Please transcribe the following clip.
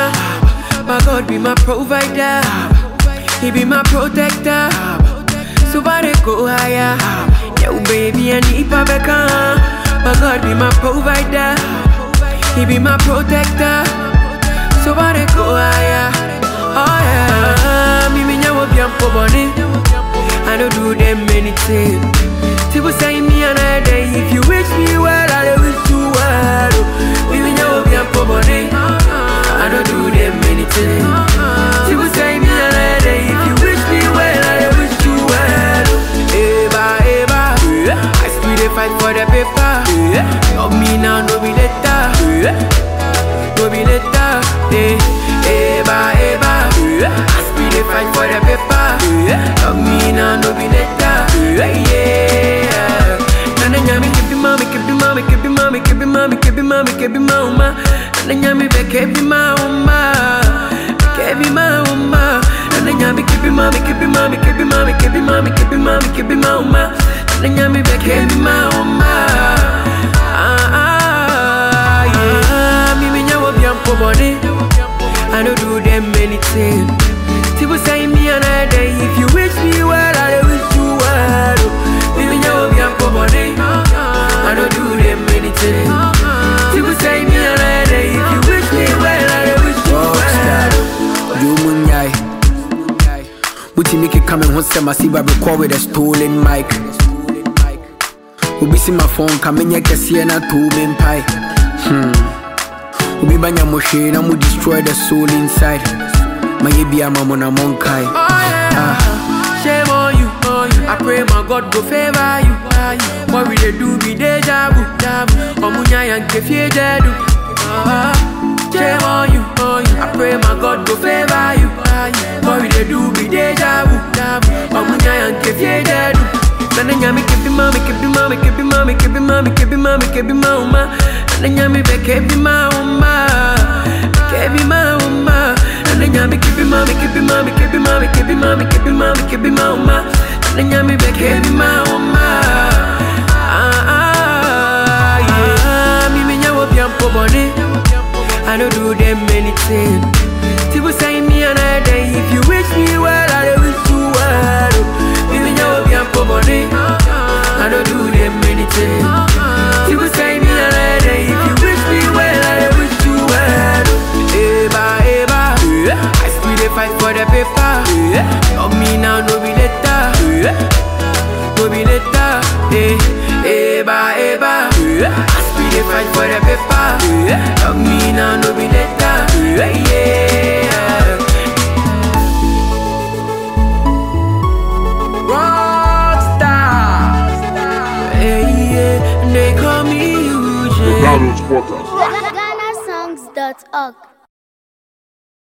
My God be my provider. He be my protector. So I dey go higher. Yo, baby, I need Pabeka. My God be my provider. He be my protector. So I dey go higher. Oh yeah. Me me nyawo biampo boni. I don't do them anything. People say me another day. If you wish me well, I will wish you well. Me me nyawo biampo boni. I don't do them anything. People say me another day. If you wish me well, I will wish you well. Eva, Eva, I still dey fight for the paper. Love me now, no be later. No be later. Eh, Eva, Eva, I still dey fight for the paper. Love me now, no be later. Yeah. Nana nyami kebi mami, kebi mami, kebi mami, kebi mami, kebi mami, kebi mama. Nana nyami be kebi mama, kebi mama. Nana nyami kebi mami, kebi mami, kebi mami, kebi mami, kebi mami, kebi mama. Nana nyami be kebi mama. Ah ah yeah. Me me nyawo biampo boni. I don't do them anything. People say me another day. If you wish me well, I will wish you well. Me me nyawo biampo boni. I don't do them anything. People say me another day. If you wish me well, I will wish you well. You munyai. Buti make come and once I see record with a stolen mic. Obi see my phone come in kɛseɛ na to me mpae hmm. obi banya mo hwee na mo destroy the soul inside mayɛ bia ma mo na monkae Oh yeah. Shame on you, on you. I pray my God go favor you. What we dey do be deja vu, Omunya yanke fie dedu. Ah, Shame on you, on you. I pray my God go favor you. What we dey do be deja vu, Omunya yanke fie dedu. Nana nyami kebi mami, kebi mami, kebi mami, kebi mami, kebi mami, kebi mama. Nana nyami be kebi mama, kebi mama. Nana nyami kebi mami, kebi mami, kebi mami, kebi mami, kebi mami, kebi mama. Nana nyami be kebi mama. Ah ah yeah. Me me nyawo biampo boni. I don't do them anything. People say me another day. If you wish me well, I will wish you well. Me me nyawo biampo boni. I don't do them anything. People say me another day. If you wish me well, I will wish you well. Eva, Eva, I still dey fight for the paper. Love me now, no be later. No be later. Eh, Eva, Eva, I still dey fight for the paper. Love me now, no be later. Yeah. Rockstar. Hey, yeah, they call me Eugene. Donald Porter. GhanaSongs.org.